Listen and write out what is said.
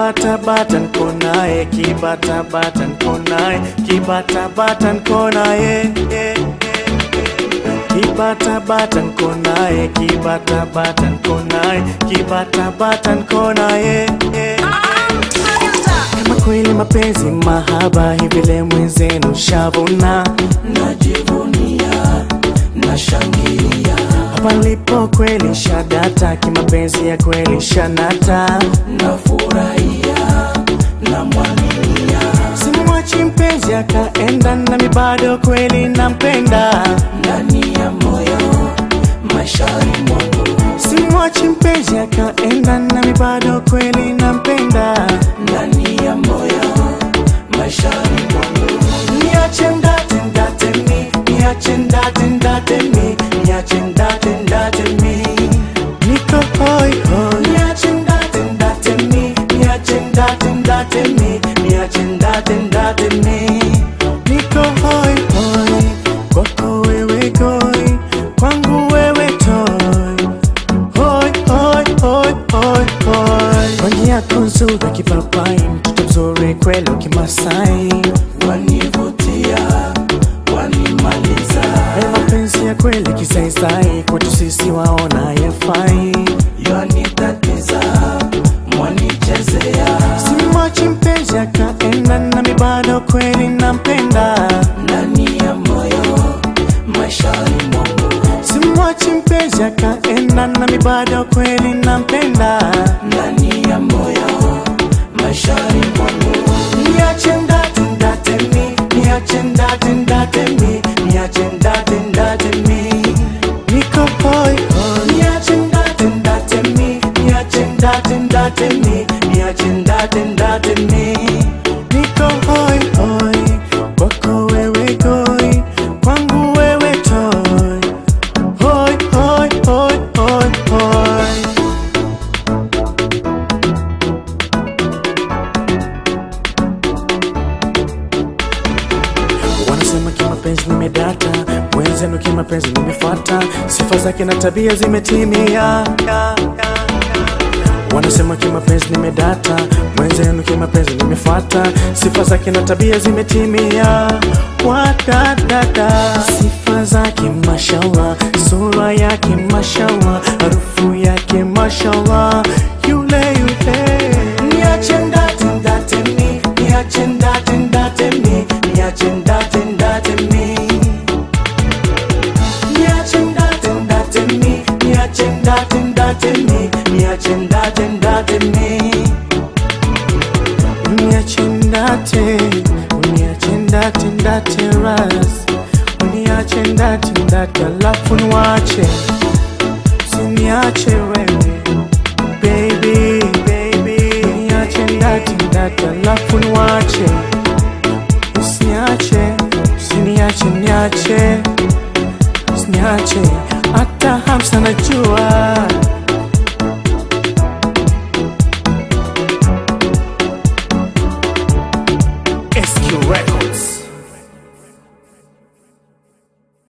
kibatabata nko naye kibatabata nko naye kibatabata nko naye eh, eh, kibatabata nko naye kibatabata nko naye kibatabata nko naye eh. kama kweli mapenzi mahaba hivi leo mwenzenu shavuna najivunia nashangilia hapa nilipo kweli shadata kimapenzi ya kweli shanata nafurahia namwaminia simwachi mpenzi akaenda nami bado kweli nampenda ndani ya moyo maishani mwangu simwachi mpenzi akaenda nami bado kweli nampenda ndani ya moyo maishani mwangu niache ndate ndate mi niache ndate ndate mi niache ndate ndate mi niko hoi hoi niache ndate ndate mi niache ndate ndate mi niache ndate ndate mi niko hoi hoi kwako wewe goi kwangu wewe toi hoi hoi hoi hoi hoi rangi yako nzuri kipapai mtoto mzuri kweli kimasai wanivutia wanimaliza Haya mapenzi ya kweli kisaisai kwetu sisi waona yafai yanitatiza mwanichezea simwachi mpenzi akaenda nami bado kweli nampenda ndani ya moyo maishani mwangu simwachi mpenzi akaenda nami bado kweli nampenda ndani ya moyo maishani mwangu niache ndate ndate mi niache ndate ndate mi niache ndate ndate mi niko hoi hoi niache ndate ndate mi niache ndate ndate mi niache ndate ndate mi niko hoi hoi kwako wewe goi kwangu wewe toi hoi hoi hoi hoi hoi wanasema kimapenzi nimedata mwenzenu kimapenzi nimefuata sifa zake na tabia zimetimia wanasema kimapenzi nimedata mwenzenu kimapenzi nimefuata sifa zake na tabia zimetimia wadadada sifa zake mashallah sura yake mashallah harufu yake mashallah yule yule niache ndate ndate mi niache ndate ndate mi niache ndate ndate mi niache ndate ndate mi niache ndate ndate mi niache ndate ndate mi uniache ndate uniache ndate ndate ras uniache ndate ndate alafu niwache siniache wewe baby baby niache ndate ndate alafu niwache usiniache usiniache niache usiniache hata hamsa najua